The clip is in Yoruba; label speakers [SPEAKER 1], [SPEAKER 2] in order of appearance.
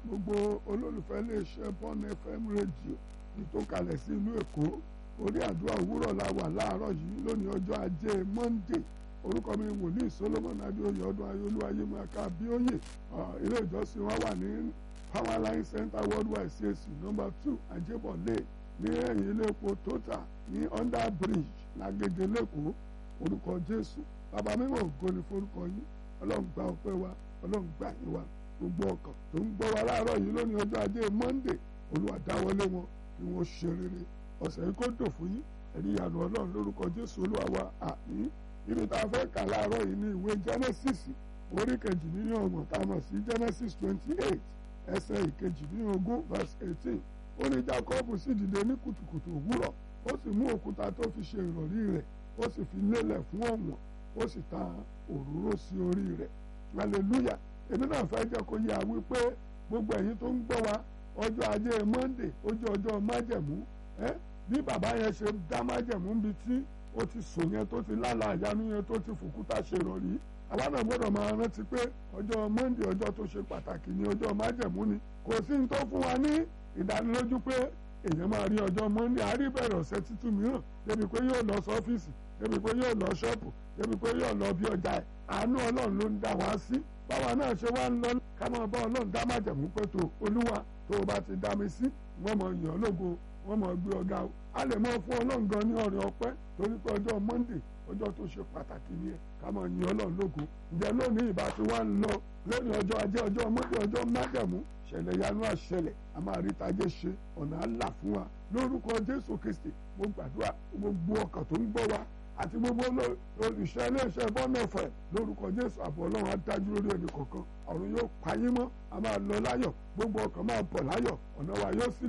[SPEAKER 1] gbogbo olólùfẹ́ iléeṣẹ́ bọ́ọ̀nù fm rédíò ní tó kalẹ̀ sí ìlú èkó orí àdúrà òwúrọ̀ la wà láàárọ̀ yìí lónìí ọjọ́ ajé monday orúkọ mi wòlíì solomon adéoyè ọdún ayélujára ayémọ́ká bíóyè ilé ìjọsìn wa wà ní powerline center worldwide cac number two ajébọ̀lé ní ẹ̀yìn ilé epo total ní under bridge lágége lẹ́kọ̀ọ́ orúkọ jésù bàbá mímọ́ ògo ni forúkọ yín ọlọ́run gba ọpẹ́ wa ọlọ́run gbà yín wa gbogbo ọkàn tó ń gbọ́ wa láàárọ̀ yìí lónìí ọjọ́ ajé monday olúwa dáwọ́lé wọn kí wọ́n ṣe rere ọ̀sẹ̀ yìí kó dò fún yín ẹ̀rí ìyanu ọlọ́run lórúkọ jésù olúwa wa àmín ibi tá a fẹ́ kà láàárọ̀ yìí ní ìwé genesis orí kejì nínú ọgbọ̀n tá a mọ̀ sí genesis twenty eight ẹsẹ̀ ìkejì nínú ogún verse eighteen ó ní jacob sì dìde ní kùtùkùtù òwúrọ̀ ó sì mú òkúta tó fi ṣe ìrọ̀rí rẹ̀ ó sì fi lélẹ̀ fún ọ̀wọ̀n ó sì ta òróró sí orí rẹ̀ hallelujah èmi náà fẹ́ jẹ́ kó yé a wípé gbogbo ẹ̀yin tó ń gbọ́ wa ọjọ́ ajé monday ó jẹ́ ọjọ́ májẹ̀mú ẹ́ bí bàbá yẹn ṣe dá májẹ̀mú níbi tí ó ti sùn yẹn tó ti lálà àyánu yẹn tó ti fòkúta ṣe rọ̀rí àwa náà gbọ́dọ̀ máa rántí pé ọjọ́ monday ọjọ́ tó ṣe pàtàkì ni ọjọ́ májẹ̀mú ni kò sí ní tó fún wa ní ìdánilójú pé èèyàn máa rí ọjọ́ monday àárí bẹ̀rẹ̀ ọ̀sẹ̀ tuntun mìíràn débi pé yóò lọ sọ́fíìsì débi pé yóò lọ ṣọ́ọ̀pù débi pé yóò lọ bí ọjà ẹ̀ àánú ọlọ́run ló ń dá wa sí báwa náà ṣe wá ń lọ ká máa bá ọlọ́run dá májẹ̀mú pé tó olúwa tó o bá ti dá mi sí wọ́n mọ̀ yàn lógo wọ́n mọ̀ gbé ọ̀gá o a lè mọ̀ fún ọlọ́run gan ní ọ̀rẹ́ ọpẹ́ torí pé ọjọ́ monday ọjọ́ tó ṣe pàtàkì ni ẹ ká máa yin ọlọ́run lógo ǹjẹ́ lónìí ìbá ti wá ń lọ lónìí ọjọ́ ajé ọjọ́ monday ọjọ́ májẹ̀mú ṣẹlẹ̀ yanu àṣẹlẹ̀ a máa rí tajé ṣe ọ̀nà àlà fún wa lórúkọ jésù kristi mo gbàdúrà gbogbo ọkàn tó ń gbọ́ wa àti gbogbo olùṣẹ́ iléeṣẹ́ bọ́nẹ̀fẹ̀ lórúkọ jésù àbọ̀ ọlọ́run adájú lórí ẹnì kọ̀ọ̀kan ọ̀run yóò payín mọ́ a máa lọ láyọ̀ gbogbo ọkàn máa bọ̀ láyọ̀ ọ̀nà wa yóò sí